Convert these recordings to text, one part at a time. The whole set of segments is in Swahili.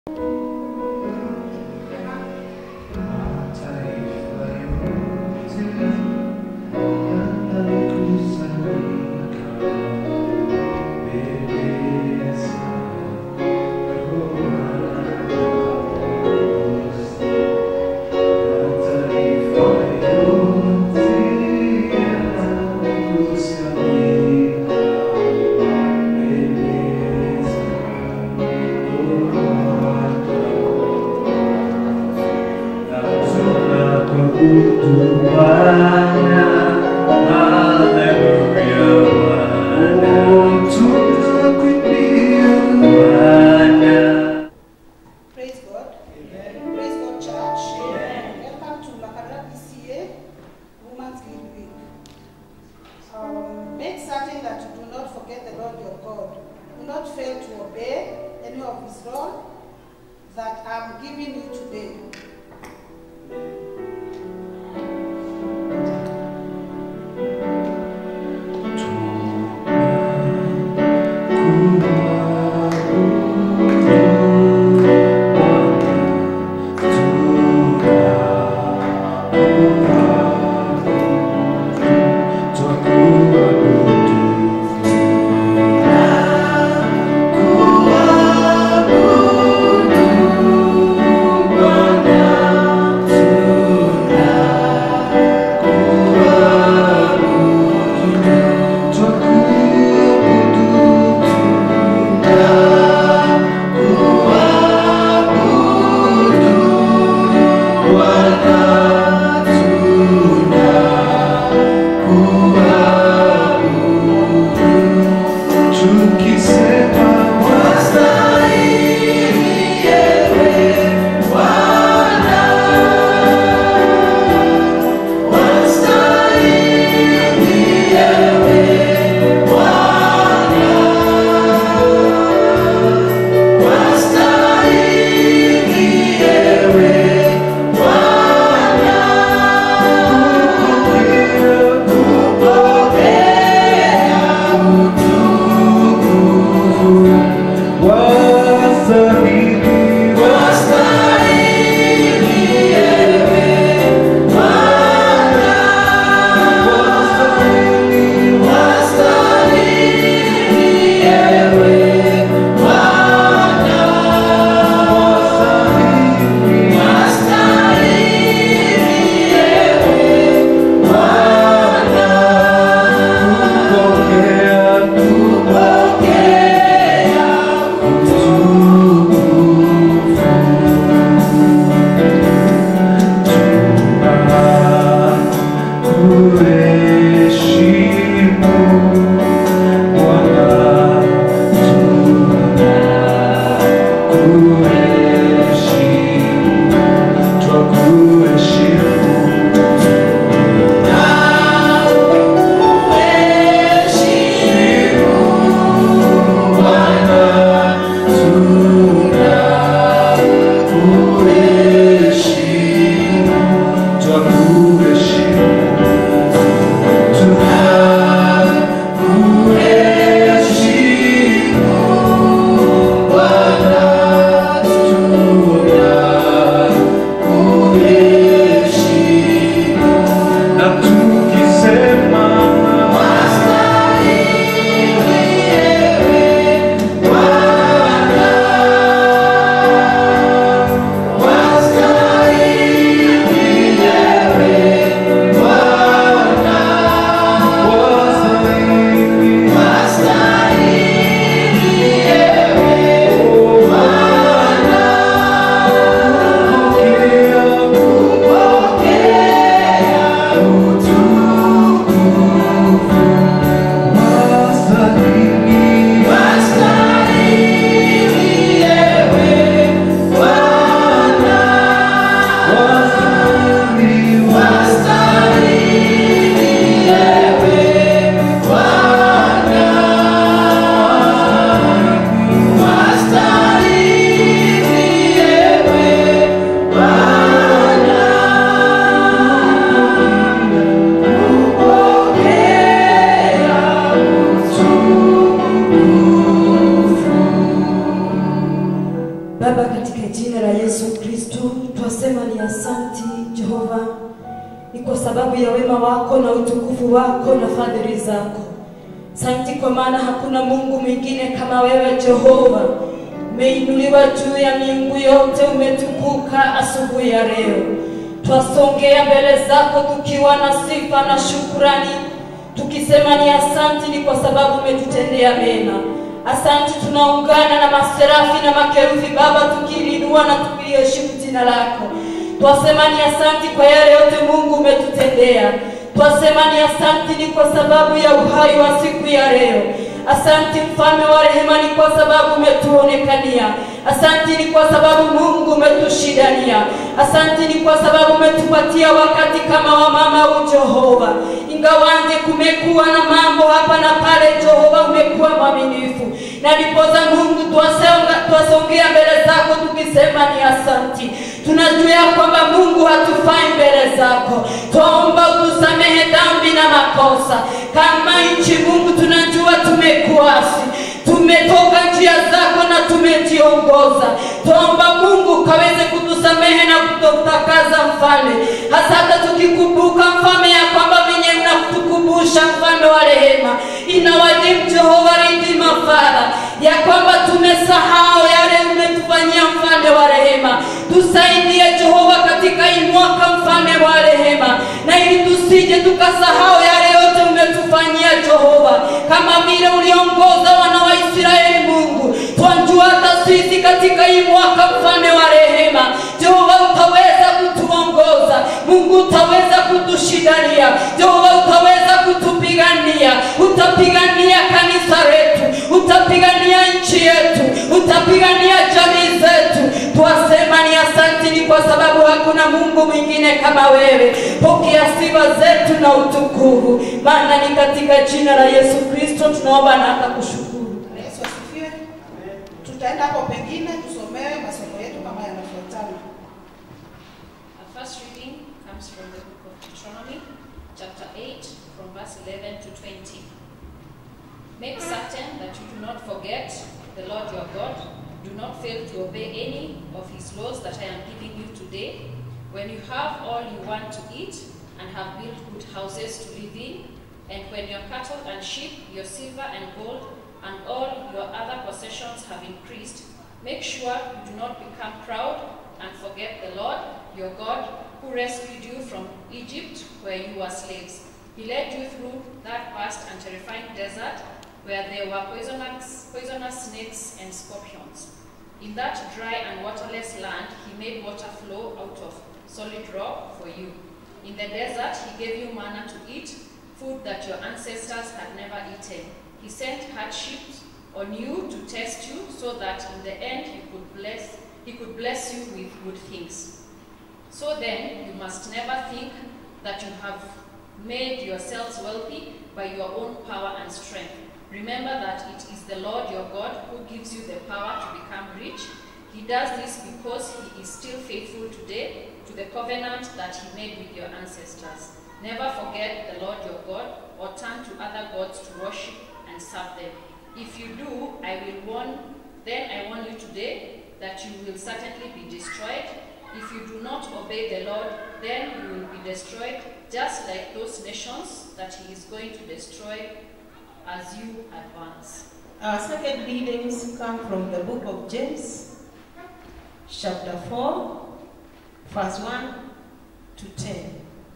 Praise God. Praise God, church. Welcome to Makara PCA Women's Guild Week. Um, make certain that you do not forget the Lord your God. Do not fail to obey any of his law that I'm giving you today. Bwana katika jina la Yesu Kristo twasema ni asanti Jehova, ni kwa sababu ya wema wako na utukufu wako na fadhili zako. Santi kwa maana hakuna Mungu mwingine kama wewe Jehova. Umeinuliwa juu ya miungu yote, umetukuka asubuhi ya leo. Twasongea mbele zako tukiwa na sifa na shukrani, tukisema ni asanti, ni kwa sababu umetutendea mema. Asanti, tunaungana na maserafi na makerubi Baba, tukilinua na tukiliheshimu jina lako. Twasema ni asanti kwa yale yote Mungu umetutendea. Twasema ni asanti, ni kwa sababu ya uhai wa siku ya leo. Asanti mfalme wa rehema, ni kwa sababu umetuonekania. Asanti ni kwa sababu Mungu umetushidania. Asanti ni kwa sababu umetupatia wakati kama wa mama u Jehova. Ingawanje kumekuwa na mambo hapa na pale, Jehova umekuwa mwaminifu, na ndipoza Mungu twasonga twasongea mbele zako tukisema ni asanti. Tunajua ya kwamba Mungu hatufai mbele zako, twaomba utusamehe dhambi na makosa. Kama nchi Mungu tunajua tumekuasi, tumetoka njia zako na tumejiongoza. Twaomba Mungu ukaweze kutusamehe na kututakaza mfalme, hasa hata tukikumbuka mfalme ya kwamba venye mnakutukumbusha mfalme wa rehema, inawajibu Jehova ridhima Father ya kwamba tumesahau yale umetufanyia mfalme wa rehema. Tusaidie Jehova katika hii mwaka mfalme wa rehema, na ili tusije tukasahau yale yote umetufanyia Jehova, kama vile uliongoza wana wa Israeli. Mungu twajua hata sisi katika hii mwaka mfalme wa rehema, Jehova utaweza kutuongoza, Mungu utaweza kutushindania, Jehova utaweza kutupigania, utapigania kanisa letu, utapigania nchi yetu, utapigania jamii zetu. Twasema ni asanti, ni kwa sababu hakuna Mungu mwingine kama wewe. Pokea sifa zetu na utukufu, maana ni katika jina la Yesu Kristo tunaomba na akakushukuru. Bwana Yesu asifiwe. Tutaenda hapo pengine tusomewe masomo yetu kama yanafuatana. Our first reading comes from the book of Deuteronomy, chapter 8, from verse 11 to 20. Make certain that you do not forget the Lord your God. Do not fail to obey any of his laws that I am giving you today. When you have all you want to eat and have built good houses to live in, and when your cattle and sheep, your silver and gold, and all your other possessions have increased, make sure you do not become proud and forget the Lord your God who rescued you from Egypt where you were slaves. He led you through that vast and terrifying desert where there were poisonous, poisonous snakes and scorpions. In that dry and waterless land, he made water flow out of solid rock for you. In the desert, he gave you manna to eat, food that your ancestors had never eaten. He sent hardships on you to test you, so that in the end he could bless, he could bless you with good things. So then, you must never think that you have made yourselves wealthy by your own power and strength. Remember that it is the Lord your God who gives you the power to become rich. He does this because he is still faithful today to the covenant that he made with your ancestors. Never forget the Lord your God or turn to other gods to worship and serve them. If you do, I will warn, then I warn you today that you will certainly be destroyed. If you do not obey the Lord, then you will be destroyed, just like those nations that he is going to destroy as you advance. Our second readings come from the book of James, chapter 4, verse 1 to 10.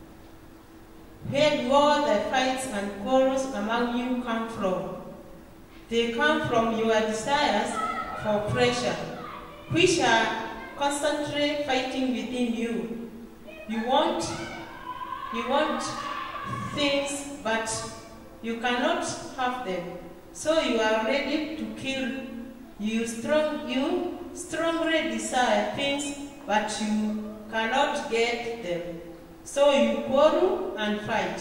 Where do all the fights and quarrels among you come from? They come from your desires for pleasure, which are constantly fighting within you. You want, you want things, but you cannot have them. So you are ready to kill. You strong, you strongly desire things, but you cannot get them. So you quarrel and fight.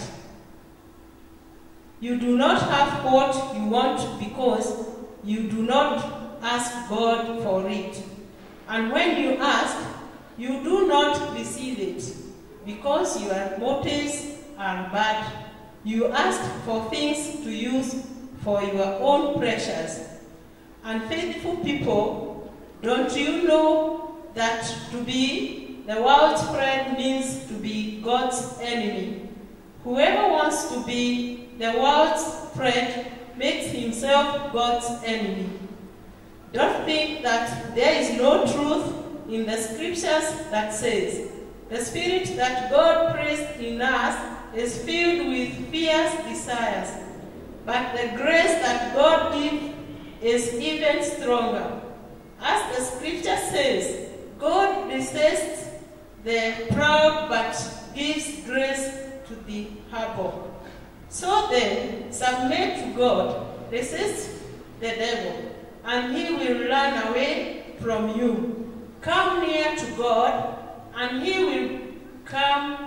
You do not have what you want because you do not ask God for it. And when you ask, you do not receive it because your motives are bad. You ask for things to use for your own pleasures. Unfaithful people, don't you know that to be the world's friend means to be God's enemy. Whoever wants to be the world's friend makes himself God's enemy. Don't think that there is no truth in the scriptures that says, the spirit that God placed in us is filled with fierce desires, but the grace that God gives is even stronger. As the scripture says, God resists the proud but gives grace to the humble. So then, submit to God, resist the devil, and he will run away from you. Come near to God, and he will come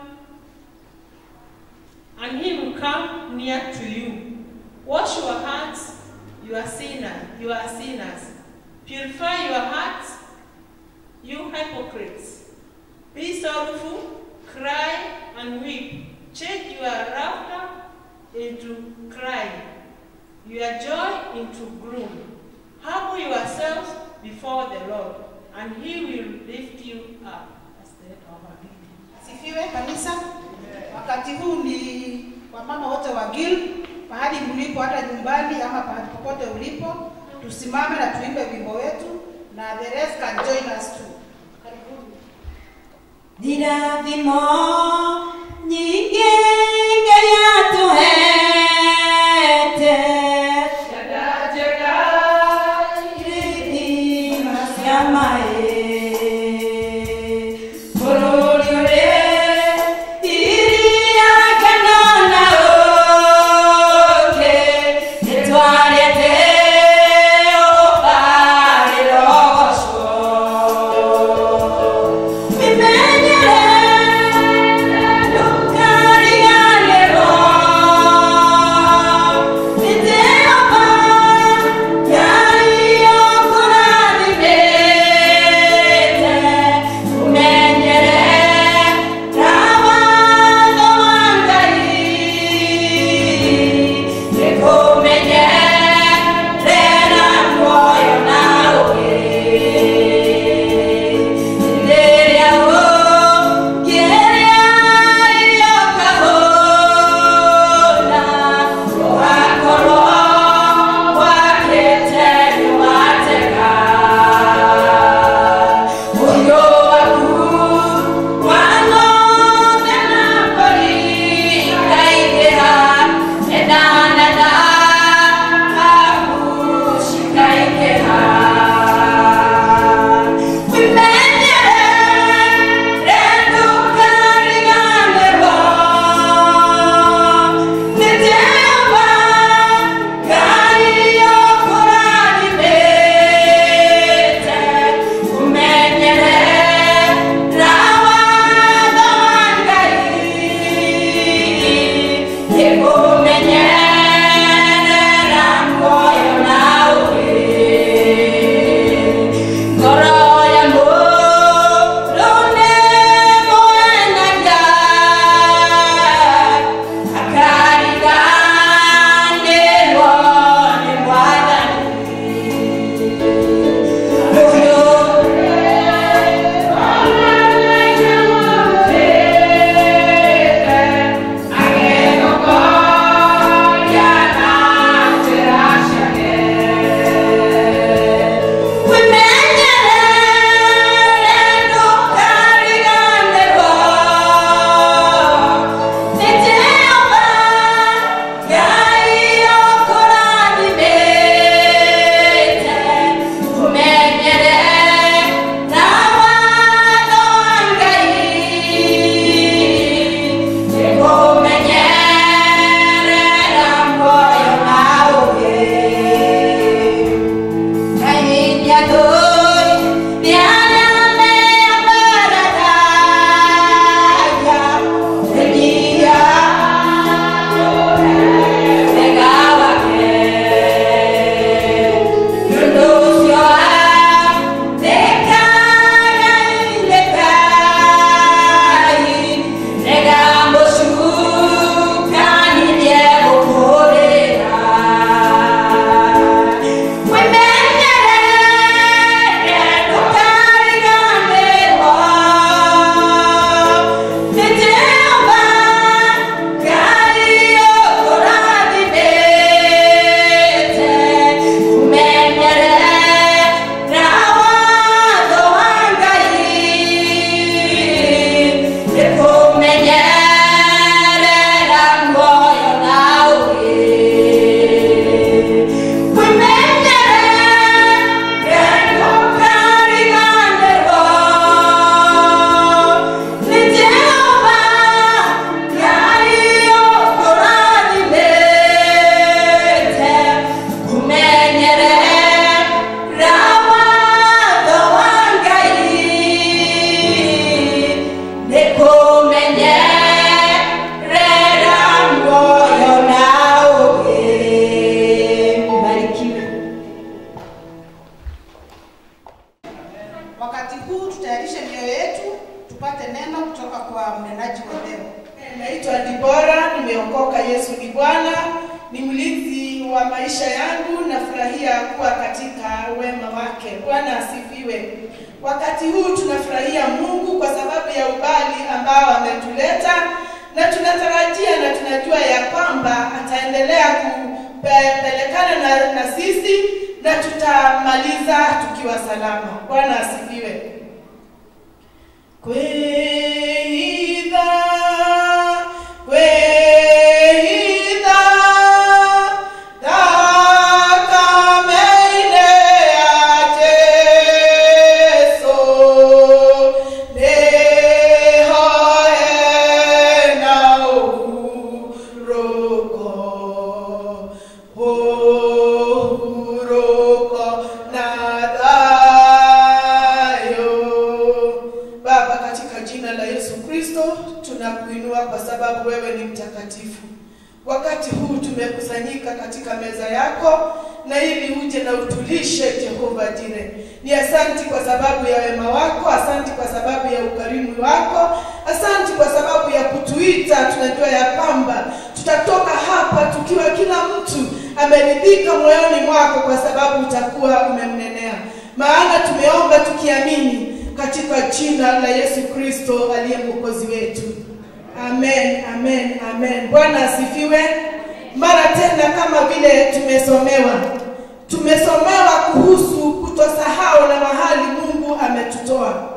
and he will come near to you. Wash your hands, you are sinners, you are sinners. Purify your hearts, you hypocrites. Be sorrowful, cry and weep. Change your laughter into crying, your joy into gloom. Humble yourselves before the Lord, and he will lift you up. That's the end of our reading. Sifiwe kanisa. Wakati huu ni wamama wote wa Gil, pahali mlipo, hata nyumbani ama pahali popote ulipo, tusimame na tuimbe wimbo wetu, na the rest can join us too. Karibuni. Ni rathimo nyingi Ngai atuhete irithima cia maĩ bũrũri ũrĩ iria kana na ũũkĩ nĩtwarĩte ũbarĩro ũcio Imenyere tutayarishe mioyo yetu tupate neno kutoka kwa mnenaji wa leo. Naitwa Dibora, nimeokoka. Yesu ni Bwana, ni mlinzi wa maisha yangu. Nafurahia kuwa katika wema wake. Bwana asifiwe. Wakati huu tunafurahia Mungu kwa sababu ya ubali ambao ametuleta, na tunatarajia na tunajua ya kwamba ataendelea kupelekana na, na sisi na tutamaliza tukiwa salama. Bwana asifiwe. Kweidha, kweidha, takameile ateso, leho ena uroko, uroko na dayo. Baba, katika jina la Yesu Kristo tunakuinua kwa sababu wewe ni mtakatifu. Wakati huu tumekusanyika katika meza yako na ili uje na utulishe Jehova Jire. Ni asanti kwa sababu ya wema wako, asanti kwa sababu ya ukarimu wako, asanti kwa sababu ya kutuita. Tunajua ya kwamba tutatoka hapa tukiwa kila mtu ameridhika moyoni mwako, kwa sababu utakuwa umemnenea. Maana tumeomba tukiamini katika jina la Yesu Kristo aliye mwokozi wetu. Amen, amen, amen. Bwana asifiwe. Mara tena, kama vile tumesomewa, tumesomewa kuhusu kutosahau na mahali Mungu ametutoa.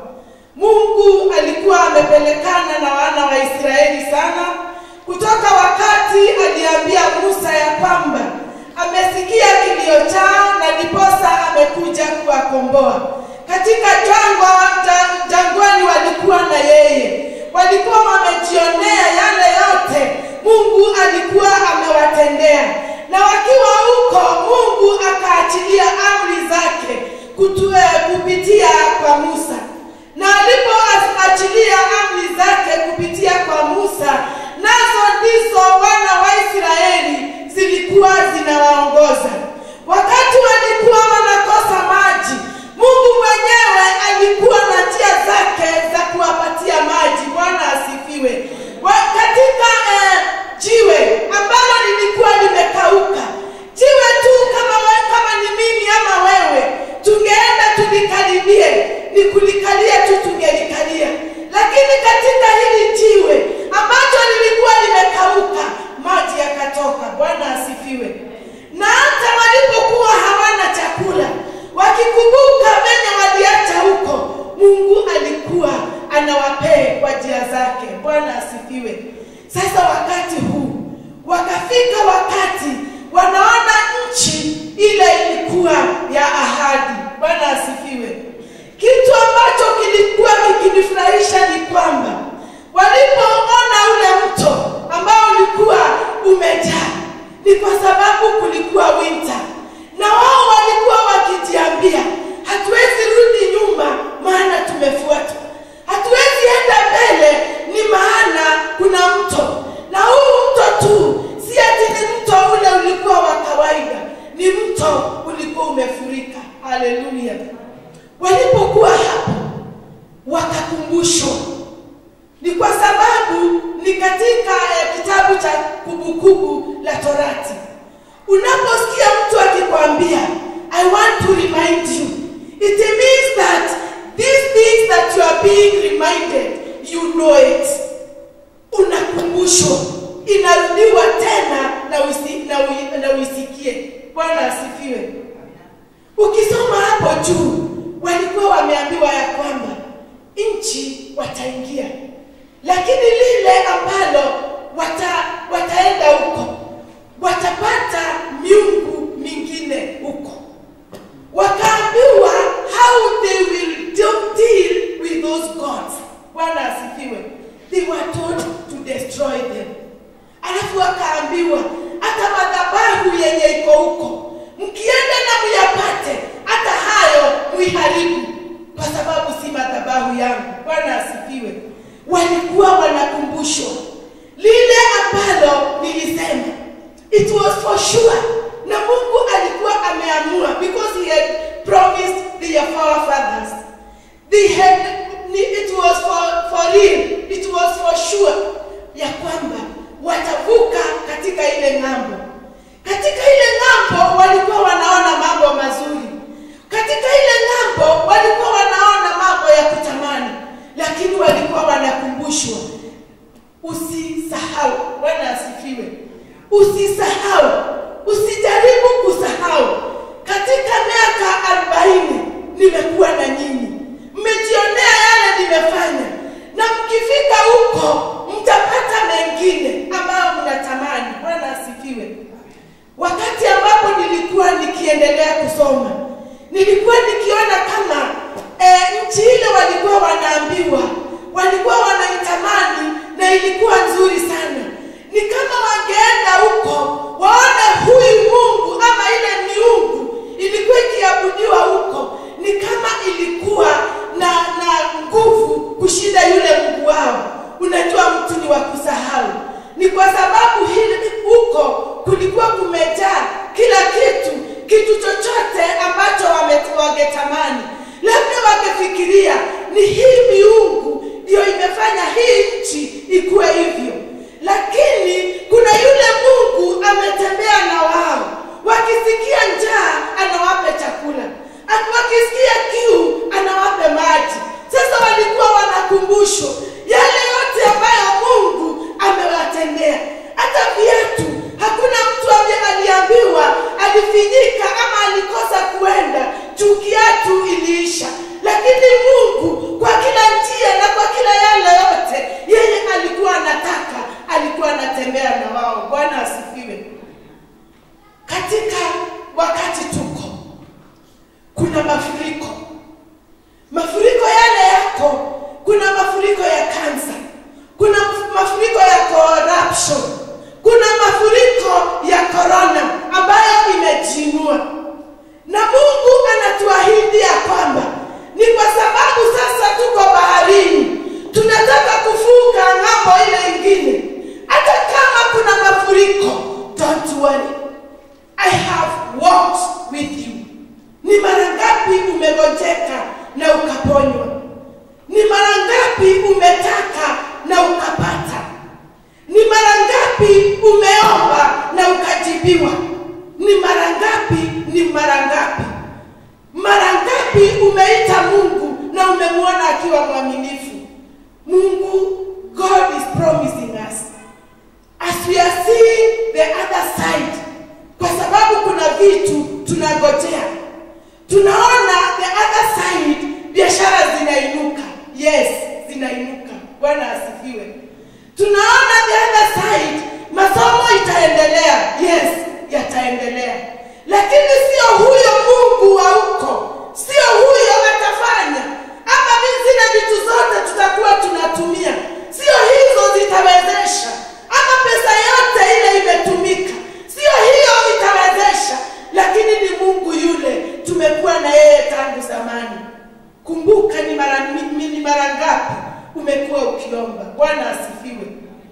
Mungu alikuwa amepelekana na wana wa Israeli sana, kutoka wakati aliambia Musa ya kwamba amesikia kilio chao na ndiposa amekuja kuwakomboa. Katika jangwa ja- jangwani walikuwa na yeye, walikuwa wamejionea yale yote Mungu alikuwa amewatendea, na wakiwa huko Mungu akaachilia amri zake kutue, kupitia kwa Musa, na alipoachilia amri zake kupitia kwa Musa, nazo ndizo wana wa Israeli zilikuwa zinawaongoza wakati walikuwa wanakosa maji. Mungu mwenyewe alikuwa na njia zake za kuwapatia maji. Bwana asifiwe. Wa- Katika eh, jiwe ambalo lilikuwa limekauka, jiwe tu kama, we, kama ni mimi ama wewe, tungeenda tulikaribie, ni kulikalia tu tungelikalia, lakini katika hili jiwe ambacho lilikuwa limekauka, maji yakatoka. Bwana asifiwe. Na hata walipokuwa hawana chakula, wakikumbuka venye waliacha huko, Mungu alikuwa anawapee kwa njia zake. Bwana asifiwe. Sasa wakati huu wakafika wakati wanaona nchi ile ilikuwa ya ahadi. Bwana asifiwe. Kitu ambacho kilikuwa kikinifurahisha ni kwamba walipoona ule mto ambao ulikuwa umejaa, ni kwa sababu kulikuwa winter, na wao walikuwa wakijiambia, hatuwezi rudi nyuma, maana tumefuatwa. Hatuwezi enda mbele, ni maana kuna mto, na huu mto tu si ati ni mto ule ulikuwa wa kawaida, ni mto ulikuwa umefurika. Haleluya! Walipokuwa hapo wakakumbushwa ni kwa sababu ni katika eh, kitabu cha kumbukumbu la Torati. Unaposikia mtu akikwambia I want to remind you, it means that these things that you are being reminded, you know it. Unakumbushwa, inarudiwa tena na, usi, na, ui, na uisikie. Bwana asifiwe. Ukisoma hapo juu, walikuwa wameambiwa ya kwamba nchi wataingia, lakini lile ambalo wata, wataenda huko watapata miungu mingine huko. Wakaambiwa how they will do- deal with those gods. Bwana asifiwe. They were told to destroy them. Alafu wakaambiwa hata madhabahu yenye iko huko mkienda na muyapate, hata hayo muiharibu, kwa sababu si madhabahu yangu. Bwana asifiwe. Walikuwa wanakumbushwa lile ambalo nilisema, it was for sure, na Mungu alikuwa ameamua because he had promised their forefathers they had ni, it was for, for real, it was for sure ya kwamba watavuka katika ile ng'ambo. Katika ile ng'ambo walikuwa wanaona mambo mazuri, katika ile ng'ambo walikuwa wanaona mambo ya kutamani, lakini walikuwa wanakumbushwa usisahau. Bwana asifiwe. Usisahau, usijaribu kusahau. Katika miaka arobaini nimekuwa na nyinyi, mmejionea yale nimefanya, na mkifika huko mtapata mengine ambayo mnatamani. Bwana asifiwe. Wakati ambapo nilikuwa nikiendelea kusoma, nilikuwa nikiona kama e, nchi ile walikuwa wanaambiwa, walikuwa wanaitamani na ilikuwa nzuri sana. Ni kama wangeenda huko waone huyu Mungu ama ile miungu ilikuwa ikiabudiwa huko, ni kama ilikuwa na na nguvu kushinda yule Mungu wao. Unajua, mtu ni wa kusahau. Ni kwa sababu hili huko kulikuwa kumejaa kila kitu, kitu chochote ambacho wame- wangetamani, labda wangefikiria ni hii miungu ndiyo imefanya hii nchi ikuwe hivyo, lakini kuna yule Mungu ametembea na wao, wakisikia njaa anawape chakula, Ak- wakisikia kiu anawape maji. Sasa walikuwa wanakumbushwa yale yote ambayo Mungu amewatendea. Hata viatu, hakuna mtu ambaye aliambiwa alifinyika ama alikosa kuenda juu kiatu iliisha, lakini Mungu kwa kila njia na kwa kila yale yote yeye alikuwa anataka, alikuwa anatembea na wao. Bwana asifiwe. Katika wakati tuko kuna mafuriko, mafuriko yale yako, kuna mafuriko ya kansa, kuna mafuriko ya corruption, kuna mafuriko ya corona ambayo imejiinua, na Mungu anatuahidi ya kwamba ni kwa sababu sasa tuko baharini, tunataka kuvuka ng'ambo ile ingine, hata kama kuna mafuriko, don't worry, I have walked with you. Ni mara ngapi umegojeka na ukaponywa? Ni mara ngapi umetaka na ukapata? Ni mara ngapi umeomba na ukajibiwa? Ni mara ngapi? Ni mara ngapi? Mara ngapi umeita Mungu na umemwona akiwa mwaminifu? Mungu, God is promising us as we are seeing the other side, kwa sababu kuna vitu tunagojea tunaona the other side biashara zinainuka yes zinainuka bwana asifiwe tunaona the other side masomo itaendelea yes yataendelea lakini sio huyo mungu wa huko sio huyo atafanya ama mi zile vitu zote tutakuwa tunatumia sio hizo zitawezesha ama pesa yote ile imetumika sio hiyo itawezesha lakini ni mungu yule tumekuwa na yeye tangu zamani kumbuka ni mara mi- ni mara ngapi umekuwa ukiomba bwana asifiwe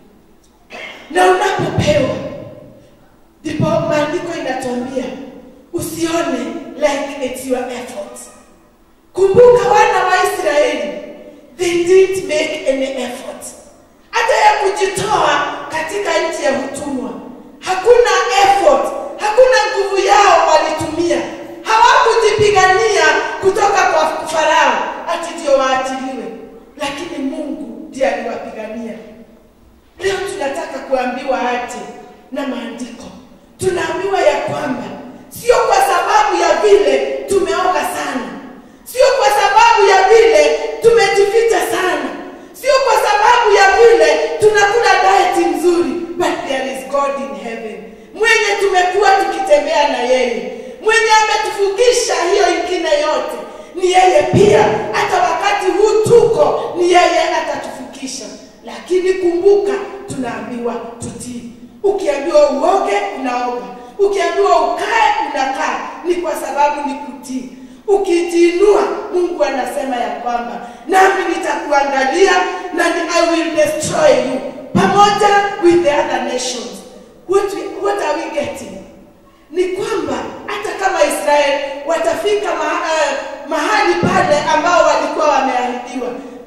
na unapopewa ndipo maandiko inatuambia usione like it's your effort kumbuka wana wa israeli they didn't make any effort hata ya kujitoa katika nchi ya utumwa hakuna effort hakuna nguvu yao walitumia hawakujipigania kutoka kwa farao ati ndio waachiliwe lakini mungu ndiye aliwapigania leo tunataka kuambiwa aje na maandiko tunaambiwa ya kwamba sio kwa sababu ya vile tumeoga sana sio kwa sababu ya vile tumejificha sana sio kwa sababu ya vile tunakula diet nzuri but there is god in heaven mwenye tumekuwa tukitembea na yeye mwenye ametufugisha hiyo ingine yote ni yeye pia hata wakati huu tuko ni yeye atatufukisha lakini kumbuka tunaambiwa tutii ukiambiwa uoge unaoga ukiambiwa ukae unakaa ni kwa sababu ni kutii ukijiinua mungu anasema ya kwamba nami nitakuangalia na ni, i will destroy you pamoja with the other nations what, we, what are we getting ni kwamba hata kama israeli watafika ma, uh, mahali pale ambao walikuwa wameahidiwa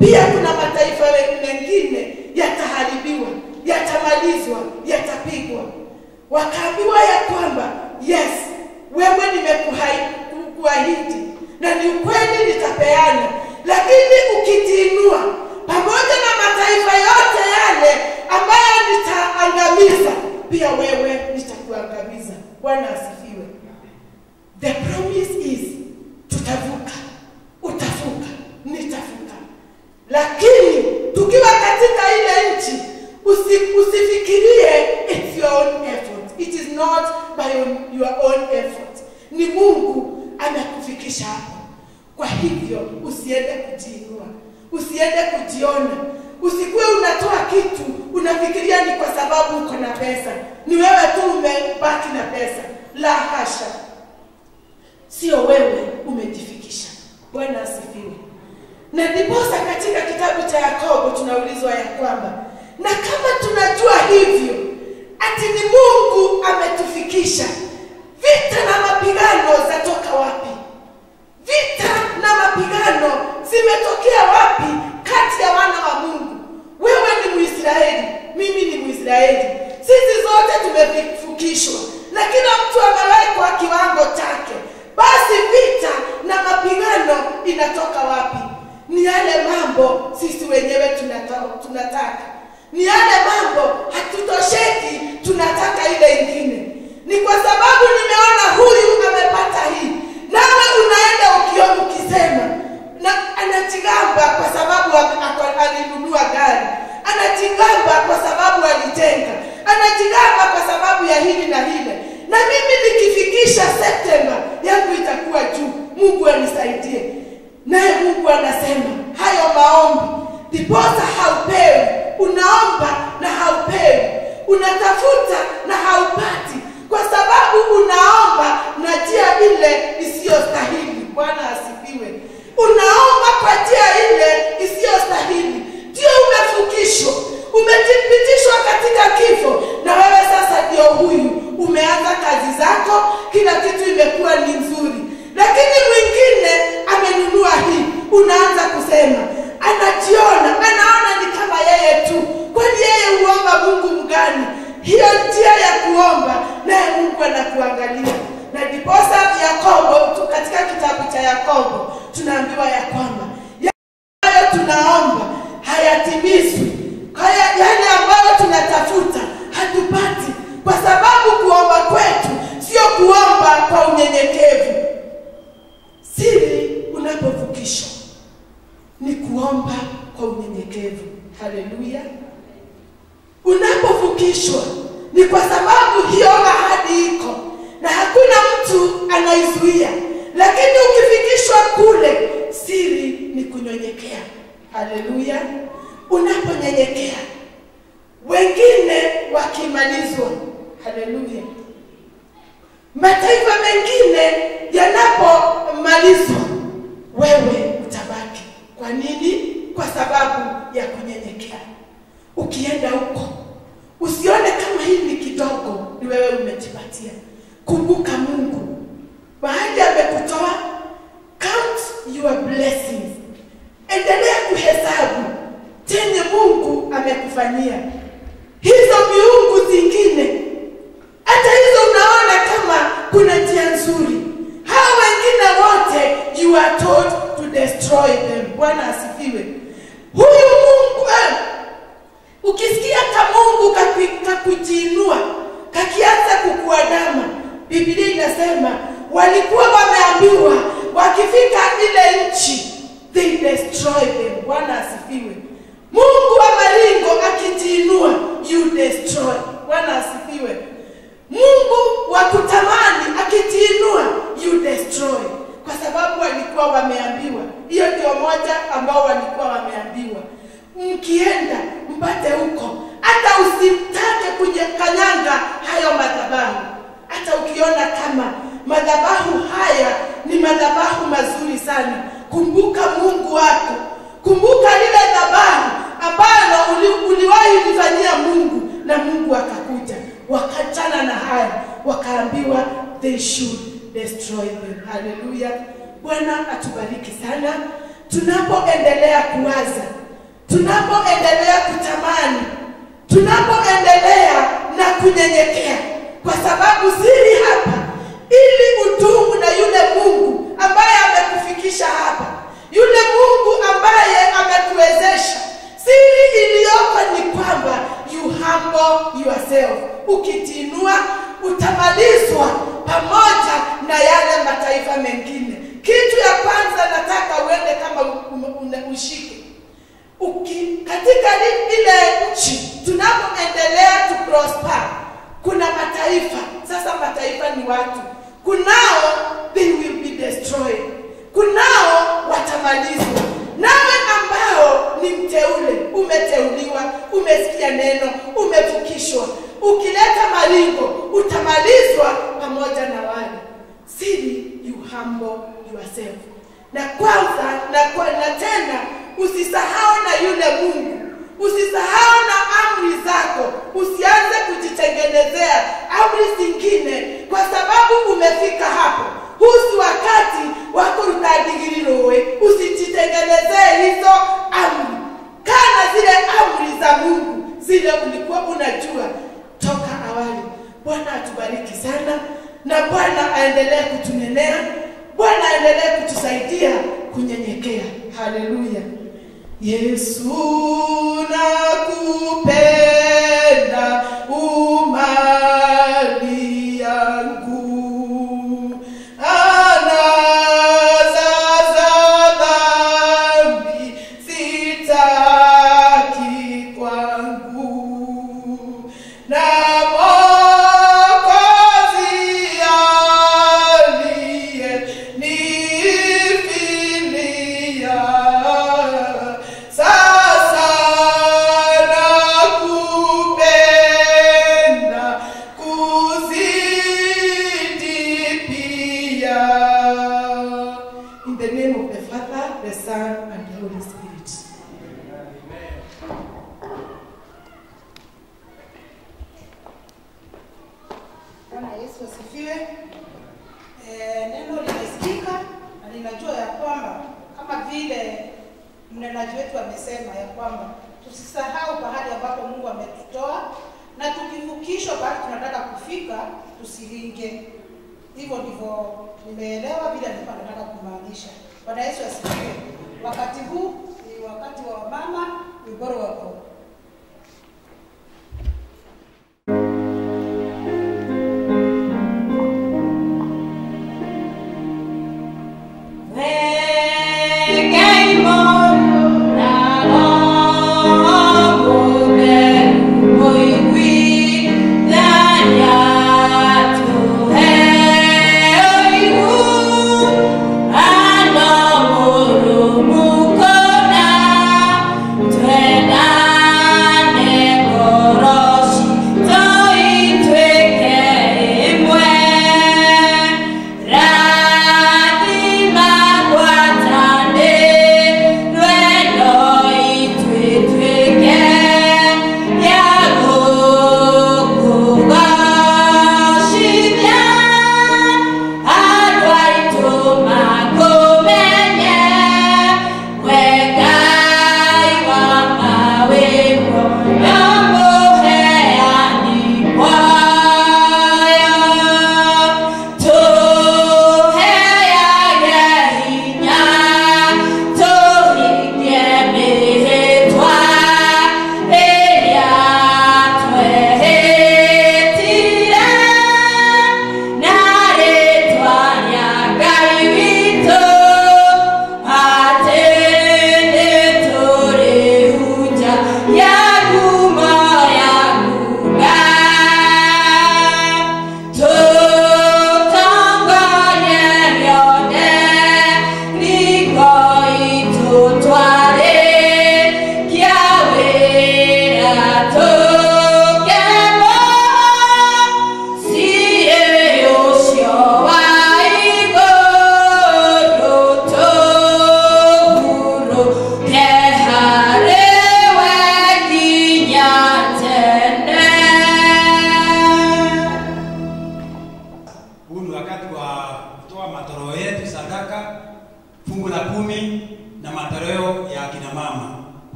pia kuna mataifa mengine yataharibiwa yatamalizwa yatapigwa wakaambiwa ya kwamba yes wewe nimekuahidi na ni ukweli nitapeana lakini ukitiinua pamoja na mataifa yote yale ambayo nitaangamiza pia wewe nitakuangamiza bwana asifiwe the promise is tutavuka utavuka nitavuka lakini tukiwa katika ile nchi usi, usifikirie it's your own effort it is not by your own effort ni mungu amekufikisha hapo kwa hivyo usiende kujiinua usiende kujiona usikuwe unatoa kitu unafikiria ni kwa sababu uko na pesa ni wewe tu umebaki na pesa la hasha sio wewe umejifikisha bwana asifiwe na ndiposa katika kitabu cha yakobo tunaulizwa ya kwamba na kama tunajua hivyo ati ni mungu ametufikisha vita na mapigano zatoka wapi vita na mapigano zimetokea wapi kati ya wana wa mungu wewe ni mwisraeli mimi ni mwisraeli sisi zote tumefukishwa na kila mtu amewekwa kiwango chake basi vita na mapigano inatoka wapi ni yale mambo sisi wenyewe tunata, tunataka ni yale mambo hatutosheki tunataka ile ingine ni kwa sababu nimeona huyu amepata hii nawe unaenda ukiona ukisema na anajigamba kwa sababu alinunua gari anajigamba kwa sababu alitenga anajigamba kwa sababu ya hili na hile na mimi nikifikisha septemba yangu itakuwa juu mungu anisaidie naye mungu anasema hayo maombi ndiposa haupewi unaomba na haupewi unatafuta na haupati kwa sababu unaomba na njia ile isiyostahili bwana asifiwe unaomba kwa njia ile isiyostahili ndio umefukishwa umejipitishwa katika kifo na wewe sasa ndio huyu umeanza kazi zako kila kitu imekuwa ni nzuri lakini mwingine amenunua hii unaanza kusema anajiona anaona ni kama yeye tu kwani yeye huomba mungu mgani hiyo njia ya kuomba naye mungu anakuangalia na ndiposa yakobo tu katika kitabu cha yakobo tunaambiwa ya kwamba hayo tunaomba hayatimizwi haya yale ambayo tunatafuta hatupati kwa sababu kuomba kwetu sio kuomba kwa unyenyekevu siri unapovukishwa ni kuomba kwa unyenyekevu haleluya unapovukishwa ni kwa sababu hiyo ahadi iko na hakuna mtu anaizuia lakini ukifikishwa kule siri ni kunyenyekea haleluya unaponyenyekea wengine wakimalizwa haleluya mataifa mengine yanapomalizwa wewe utabaki kwa nini kwa sababu ya kunyenyekea ukienda huko usione kama hii ni kidogo ni wewe umejipatia kumbuka mungu mahali amekutoa count your blessings endelea kuhesabu chenye mungu amekufanyia hizo miungu zingine hata hizo unaona kama kuna njia nzuri hao wengine wote you are told to destroy them bwana asifiwe huyu mungu eh, ukisikia kamungu kakujiinua kakianza kukuandama biblia inasema walikuwa wameambiwa wakifika ile nchi they destroy them bwana asifiwe mungu wa maringo akijiinua you destroy bwana asifiwe mungu wa kutamani akijiinua you destroy kwa sababu walikuwa wameambiwa hiyo ndio moja ambao walikuwa wameambiwa mkienda mpate huko hata usitake kanyanga hayo madhabahu hata ukiona kama madhabahu haya ni madhabahu mazuri sana kumbuka mungu wako kumbuka lile dhabahu ambalo uli, uliwahi lifanyia mungu na mungu akakuja wakachana na haya wakaambiwa they should destroy them haleluya bwana atubariki sana tunapoendelea kuwaza, tunapoendelea kutamani, tunapoendelea na kunyenyekea, kwa sababu siri hapa, ili udumu na yule Mungu ambaye amekufikisha hapa, yule Mungu ambaye amekuwezesha. Siri iliyoko ni kwamba you humble yourself. Ukijiinua utamalizwa pamoja na yale mataifa mengine. Kitu ya kwanza nataka uende kama u- u- ushike Uki, katika li- ile nchi tunapoendelea tu prosper, kuna mataifa sasa. Mataifa ni watu, kunao they will be destroyed, kunao watamalizwa. Nawe ambao ni mteule, umeteuliwa, umesikia neno, umevukishwa, ukileta maringo utamalizwa pamoja na wale. Siri, you humble yourself. Na kwanza na, kwa, na tena usisahau na yule Mungu, usisahau na amri zako, usianze kujitengenezea amri zingine, kwa sababu umefika hapo. Huu si wakati wa kurutadigirirwe, usijitengenezee hizo amri. Kaa na zile amri za Mungu, zile ulikuwa unajua toka awali. Bwana atubariki sana, na Bwana aendelee kutunenea, Bwana aendelee kutusaidia kunyenyekea. Haleluya. Yesu nakupenda, umali yangu anazaza dhambi sitaki kwangu na Mwokozi aliye nifilia sasa nakupenda kuzidi pia. In the name of the Father, the Son, and the Holy Spirit. Bwana Yesu asifiwe. Eh, neno limesikika na ninajua ya kwamba kama vile mnenaji wetu amesema ya kwamba tusisahau pahali ambapo Mungu ametutoa na tukivukishwa pahali tunataka kufika tusilinge. Hivyo ndivyo nimeelewa vile alikuwa anataka kumaanisha. Bwana Yesu asifiwe. Wakati huu ni wakati wa mama Wiboro wako Twenda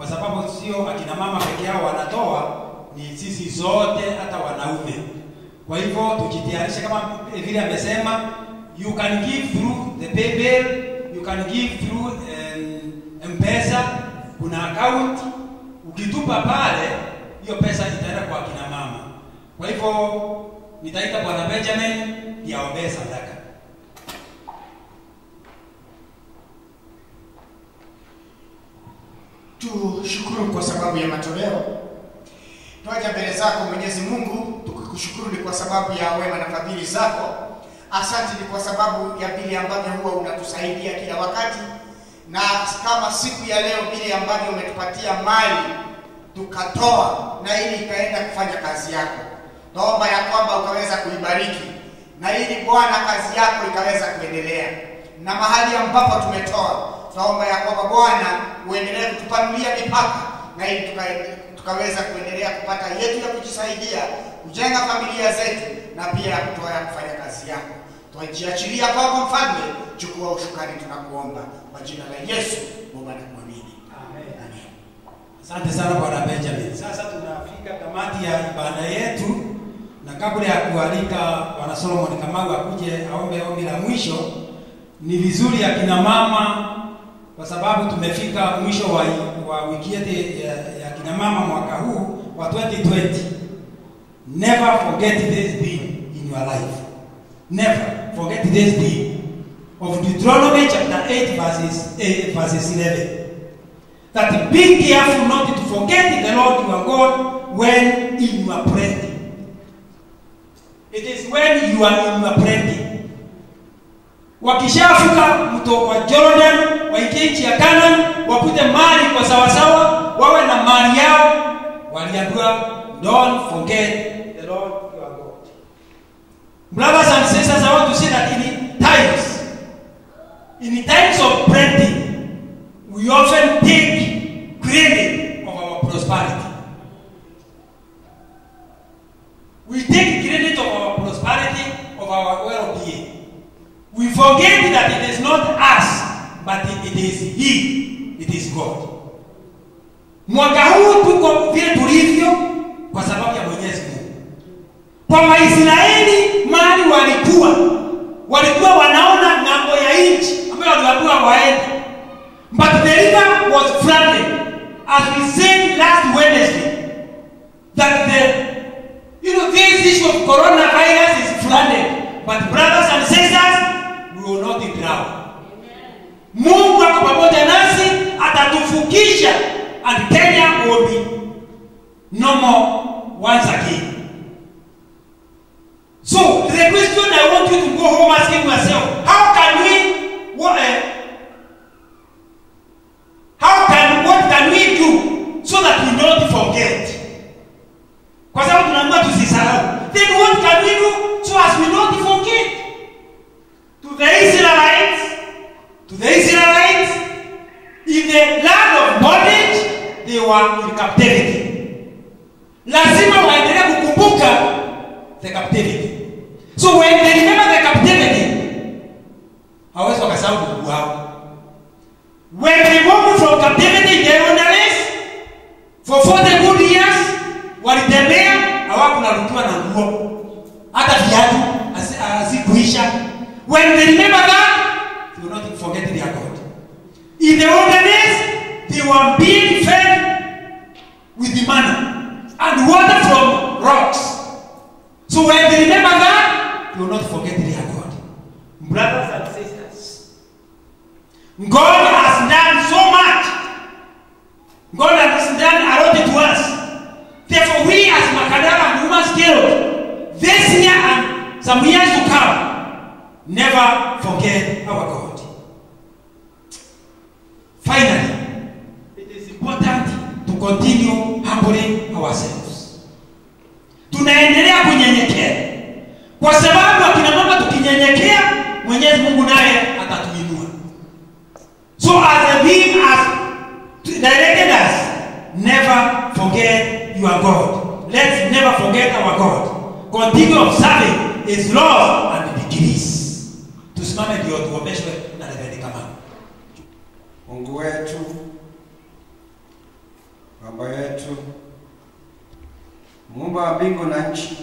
kwa sababu sio akina mama peke yao wanatoa, ni sisi zote, hata wanaume. Kwa hivyo tujitayarishe, kama vile amesema, you can give through the paybill, you can give through um, M-Pesa, kuna account. Ukitupa pale, hiyo pesa itaenda kwa akina mama. Kwa hivyo nitaita Bwana Benjamin yaombee sadaka. Tushukuru kwa sababu ya matoleo. Twaja mbele zako Mwenyezi Mungu tukikushukuru ni kwa sababu ya wema na fadhili zako. Asante ni kwa sababu ya vile ambavyo huwa unatusaidia kila wakati, na kama siku ya leo vile ambavyo umetupatia mali tukatoa na ili ikaenda kufanya kazi yako. Naomba ya kwamba ukaweza kuibariki na ili Bwana kazi yako ikaweza kuendelea, na mahali ambapo tumetoa tunaomba ya kwamba Bwana uendelee kutupanulia mipaka na ili tuka, tukaweza kuendelea kupata yetu ya kujisaidia, kujenga familia zetu na pia ya kutoa ya kufanya kazi yako. Twajiachilia kwako Mfalme, chukua ushukani, tunakuomba kwa jina la Yesu, Baba na kuamini. Amen. Amen. Asante sana Bwana Benjamin. Sasa tunafika tamati ya ibada yetu, na kabla ya kualika Bwana Solomon Kamau akuje aombe ombi la mwisho, ni vizuri akina mama, kwa sababu tumefika mwisho wa, wa wiki yetu ya, ya kina mama mwaka huu wa 2020. Never forget this day in your life. Never forget this day of Deuteronomy chapter 8 verses 8, verses 11 that be careful not to forget the Lord your God when in your praying. It is when you are in your praying. Wakishavuka mto wa Jordan, waingie nchi ya Canaan, wapute mali kwa sawasawa, wawe na mali yao, waliambiwa don't forget the Lord your God. Brothers and sisters, I want to say that in times, in times of plenty, we often take credit of our prosperity. We take credit of our prosperity, of our well-being. We forget that it is not us, but it it is He, it is God. Mwaka huu tuko vile tulivyo kwa sababu ya Mwenyezi Mungu. Kwa Waisraeli mali walikuwa walikuwa wanaona ng'ambo ya nchi ambayo waliambiwa waende But the river was flooded, as we said last Wednesday, that the you know this issue of coronavirus is flooded. But brothers and sisters, we will not drown. Mungu ako pamoja nasi, atatufukisha, and Kenya will be normal once again. So the question I want you to go home asking yourself, how can we what, uh, How can what can we do so that we don't forget? Kwa sababu tunaambiwa tusisahau. Then what can we do so as we don't forget? To the Israelites, to the Israelites, in the land of bondage, they were in captivity. Lazima waendelee kukumbuka the captivity. So when they remember the captivity, hawezi wakasahau ndugu wao. When they moved from captivity in the wilderness for 40 good years, walitembea hawakunarukiwa na nguo hata viatu hazi- hazikuisha. When they remember that, they will not forget their God. In the wilderness, they were being fed with the manna and water from rocks. So when they remember that, they will not forget their God. Brothers and sisters, God has done so much. God has done a lot to us. Therefore, we as Makadara and Women's Guild, this year and some years to come, never forget our God. Finally, it is important to continue humbling ourselves. Tunaendelea kunyenyekea kwa sababu akina mama tukinyenyekea, Mwenyezi Mungu naye atatuinua. So as the being has directed us, never forget your God. Let's never forget our God. Continue observing his laws and decrees. Tusimame ndio tuombeshwe na Reverend Kamau. Mungu wetu, Baba yetu muumba wa mbingu na nchi,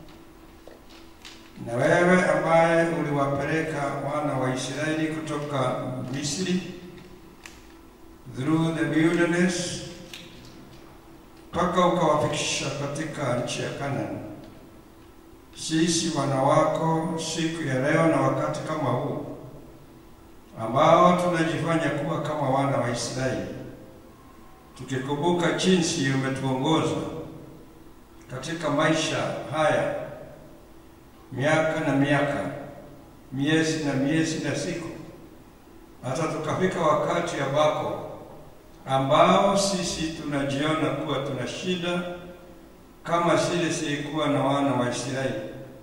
na wewe ambaye uliwapeleka wana wa Israeli kutoka Misri through the wilderness mpaka ukawafikisha katika nchi ya Kanani. Sisi wana wako siku ya leo na wakati kama huu ambao tunajifanya kuwa kama wana wa Israeli, tukikumbuka jinsi umetuongoza katika maisha haya miaka na miaka, miezi na miezi na siku, hata tukafika wakati ambako ambao sisi tunajiona kuwa tuna shida kama zile zilikuwa na wana wa Israeli.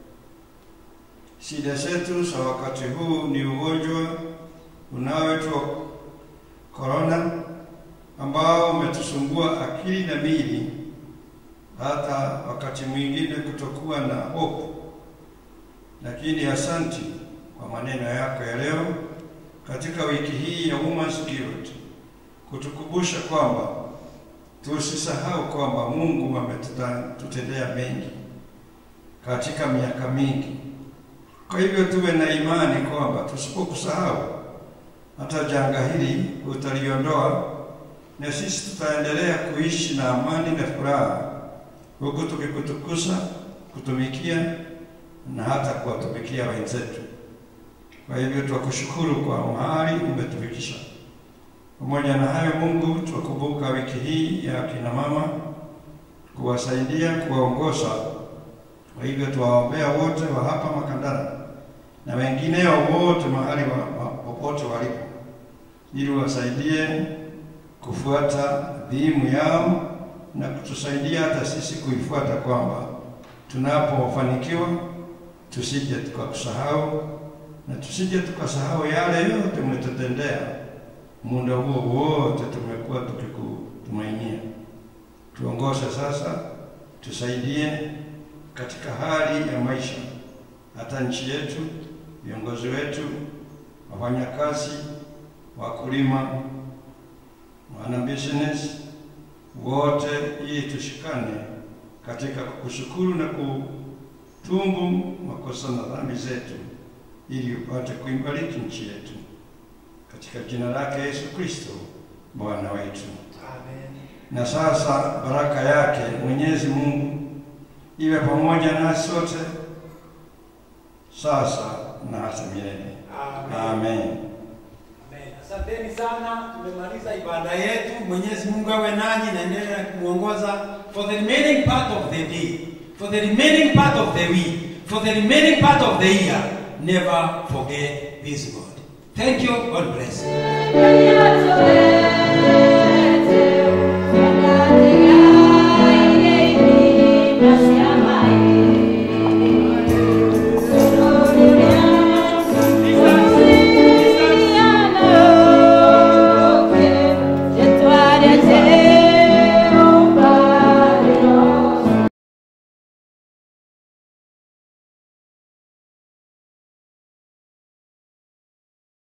Shida zetu za wakati huu ni ugonjwa unaoitwa korona ambao umetusumbua akili na miili, hata wakati mwingine kutokuwa na hope. Lakini asanti kwa maneno yako ya leo katika wiki hii ya Women's Guild kutukumbusha kwamba tusisahau kwamba Mungu ametutendea mengi katika miaka mingi. Kwa hivyo tuwe na imani kwamba tusipokusahau hata janga hili utaliondoa, na sisi tutaendelea kuishi na amani na furaha, huku tukikutukuza, kutumikia na hata kuwatumikia wenzetu. Kwa hivyo twakushukuru kwa mahali umetufikisha. Pamoja na hayo, Mungu, twakumbuka wiki hii ya kina mama, kuwasaidia, kuwaongoza. Kwa hivyo tuwaombea wote wa hapa Makandara na wengineo wote mahali wa- wa- popote walipo, ili wasaidie kufuata dhimu yao na kutusaidia hata sisi kuifuata, kwamba tunapofanikiwa tusije tukakusahau na tusije tukasahau yale yote umetutendea muda huo wote tumekuwa tukikutumainia. Tuongoze sasa, tusaidie katika hali ya maisha, hata nchi yetu, viongozi wetu, wafanyakazi, wakulima, wana business wote, ili tushikane katika kukushukuru na kutubu makosa na dhambi zetu, ili upate kuibariki nchi yetu katika jina lake Yesu Kristo Bwana wetu. Na sasa baraka yake Mwenyezi Mungu iwe pamoja nasi sote sasa na hata milele. Amen. Amen. Asanteni sana, tumemaliza ibada yetu. Mwenyezi Mungu awe nanyi na endelee kumwongoza for the remaining part of the day, for the remaining part of the week, for the remaining part of the year. Never forget this God. Thank you. God bless you. Maria,